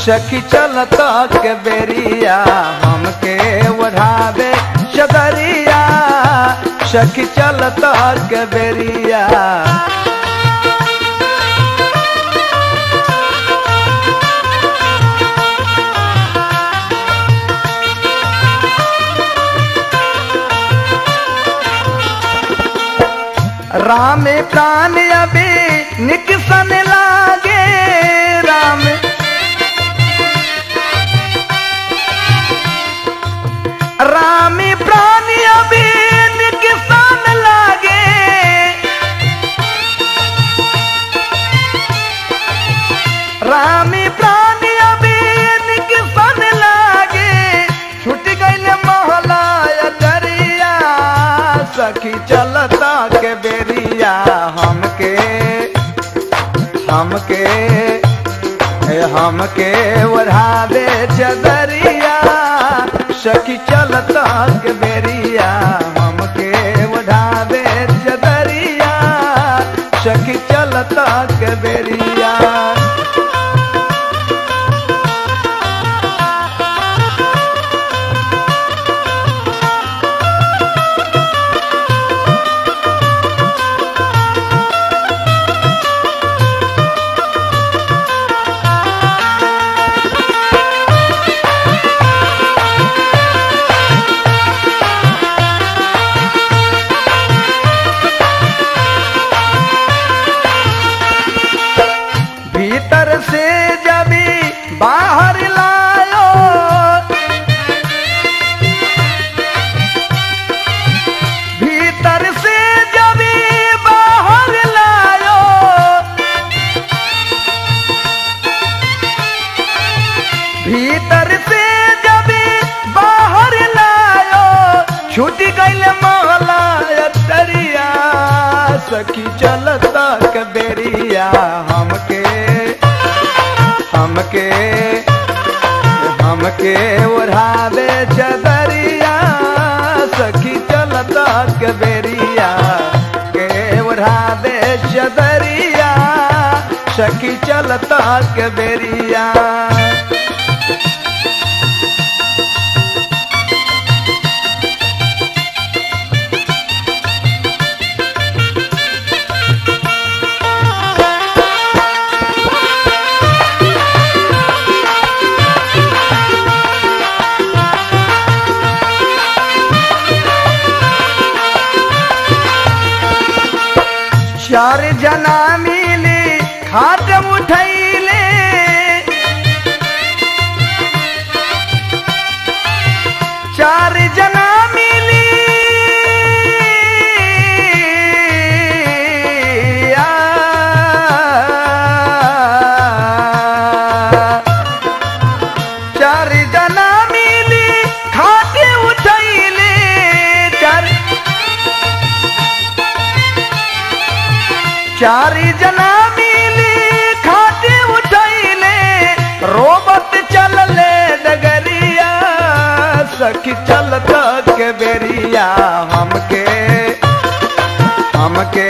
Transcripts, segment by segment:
सखी चलत के बेरिया हमके ओढ़ावे चदरिया सखी चलत के बेरिया राम प्राण अबे निकसन लागे राम राम प्राण अबे निकसन लागे राम प्राण अबे निकसन लागे छूट गइल महला दरिया सखी चलता के बेरिया हमके हमके हे हमके ओढ़ा दे चदरिया सखी चलता के बेरिया हमके ओढ़ा दे चदरिया सखी चलता के बेरिया भीतर से जबी बाहर लायो भीतर से जबी बाहर लायो भीतर से जबी बाहर लायो छूट गइल महला तरिया सखी चलता के बेरिया हमके हमके हमके ओढ़ावे चदरिया सखी चलता के बेरिया के ओढ़ावे चदरिया सखी चलता के बेरिया चार जना मिली खाट उठैले चार जना मिली आ, चार जना मिली खाटे उठैले चार चारी जना मिली खाटे उठैले रोबत चलले डगरिया सखी चलत के बेरिया हमके हमके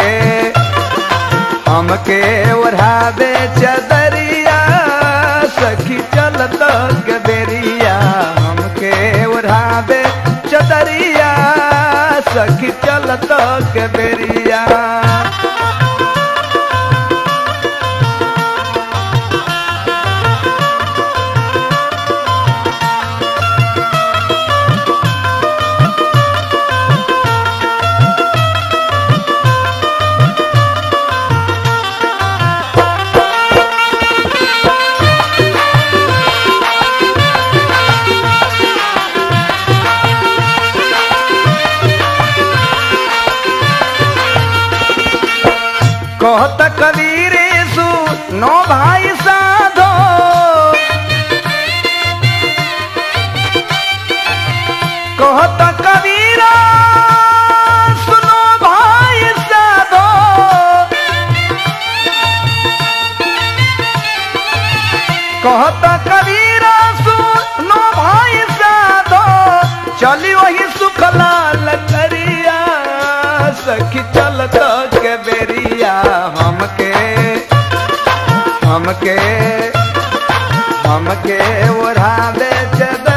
हमके ओढ़ा दे चदरिया सखी चलत के बेरिया हमके ओढ़ा दे चदरिया सखी चलत के बेरिया कहत कबीर सु नो भाई साधो कहत कबीर सुनो भाई साधो कहत कबीर सुनो भाई साधो चली वही सुखलाल करिया सखी चलत के बेरिया हमके हमके हमके ओढ़ा दे चदरिया